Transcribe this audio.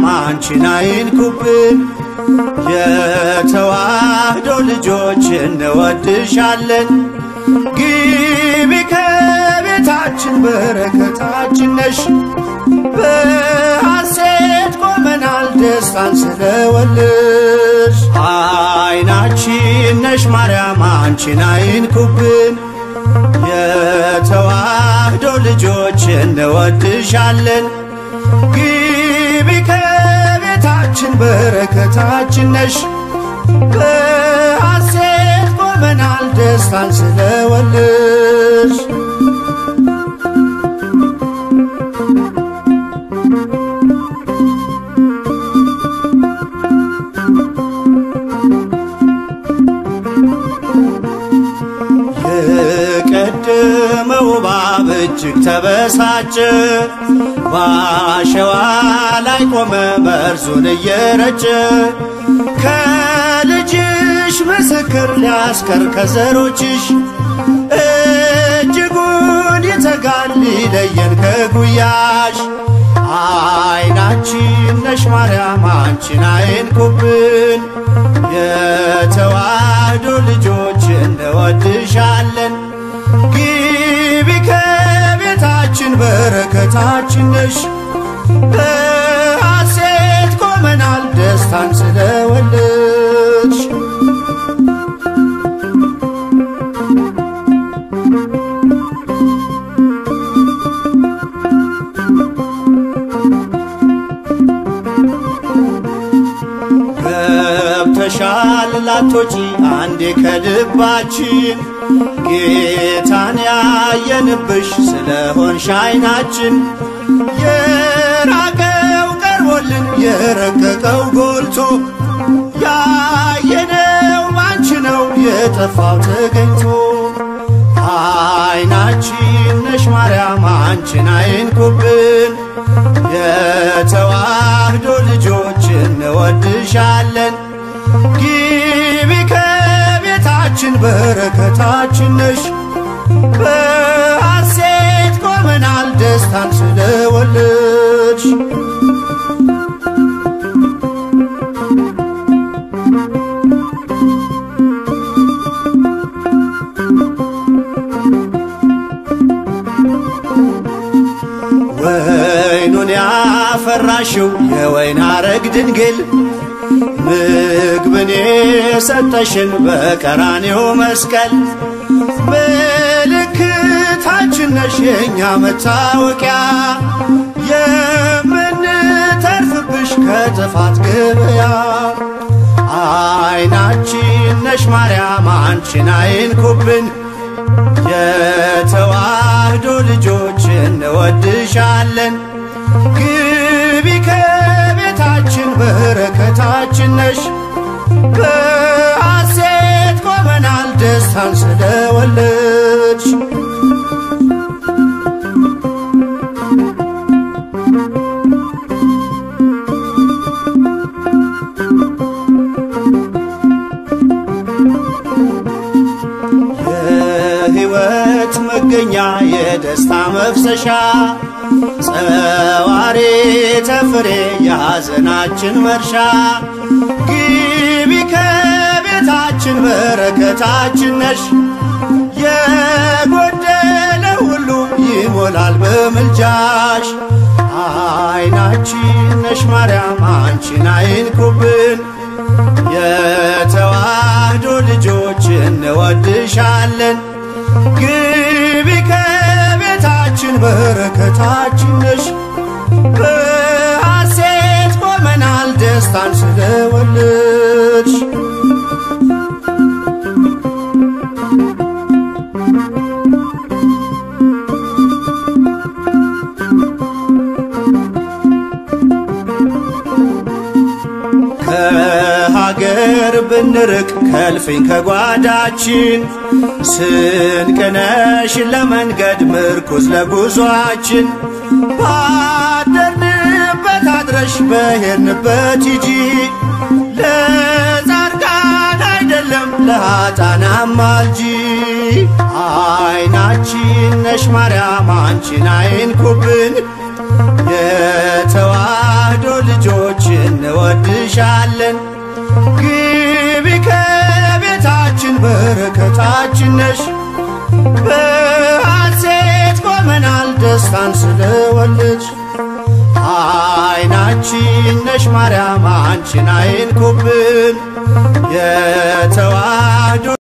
አንቺን አይንኩብን። የተዋህዶ ልጆች እንወድሻለን። ግቢ ከቤታችን በረከታችን ነሽ። በሐሴት ቆመናል ደስታን ስለወልሽ አይናችን ነሽ ማርያም አንቺን አይንኩብን። የተዋህዶ ልጆች እንወድሻለን። ግቢ ከቤታችን በረከታችን ነሽ። በሐሴት ቆመናል ደስታን ስለወልሽ የቀደመው እባብ እጅግ ተበሳጨ፣ በአሸዋ ላይ ቆመ መርዙን እየረጨ። ከልጅሽ ምስክር ሊያስቀር ከዘሮችሽ እጅጉን ይተጋል ሊለየን ከጉያሽ። አይናችን ነሽ ማርያም አንቺን አይንኩብን። የተዋህዶ ልጆች እንወድሻለን። ግቢ ከቤታችን በረከታችን ነሽ። በሐሴት ቆመናል ደስታን ስለወለድሽ ገብተሻል ላቶጪ አንዴ ከልባችን ጌታን ያየንብሽ ስለሆንሽ አይናችን የራቀው ቀርቦልን የረቀቀው ጎልቶ ያየነው ባንቺ ነው የጠፋው ተገኝቶ አይናችን ነሽ ማርያም አንቺን አይንኩብን። የተዋህዶ ልጆች እንወድሻለን። ግቢ ከቤታችን በረከታችን ነሽ። በሐሴት ቆመናል ደስታን ስለወለድሽ ወይኑን ያፈራሽው የወይን አረግ ድንግል ምግብን የሰጠሽን በቀራኔው መስቀል ምልክታችን ነሽ የእኛ መታወቂያ የምንተርፍብሽ ከጥፋት ገበያ አይናችን ነሽ ማርያም አንቺን አይንኩብን የተዋህዶ ልጆች እንወድሻለን። ግቢ ከቤታችን በረከታችን ነሽ። በሐሴት ቆመናል ደስታን ስለወለድሽ የሕይወት መገኛ የደስታ መፍሰሻ ጸዋሬ ተፍሬ የሐዘናችን መርሻ ግቢ ከቤታችን በረከታችን ነሽ። የጎደለ ሁሉ ይሞላል በምልጃሽ። አይናችን ነሽ ማርያም አንቺን አይንኩብን። የተዋህዶ ልጆች እንወድሻለን። ግቢ ከቤታችን በረከታችን ነሽ። በሐሴት ቆመናል ደስታን ስለወለድሽ ከሀገር ብንርቅ ከልፍኝ ከጓዳችን ስንቅነሽ ለመንገድ ምርኩዝ ለጉዟችን ባደርንበት አድረሽ በሄድንበት ሂጂ ለጻድቃን አይደለም ለኃጥአን አማልጂ አይናችን ነሽ ማርያም አንቺን አይንኩብን የተዋህዶ ልጆች እንወድሻለን። ግቢ ከቤታችን በረከታችን ነሽ። በሐሴት ቆመናል ደስታን ስለወለድሽ አይናችን ነሽ ማርያም አንቺን አይንኩብን የተዋህዶ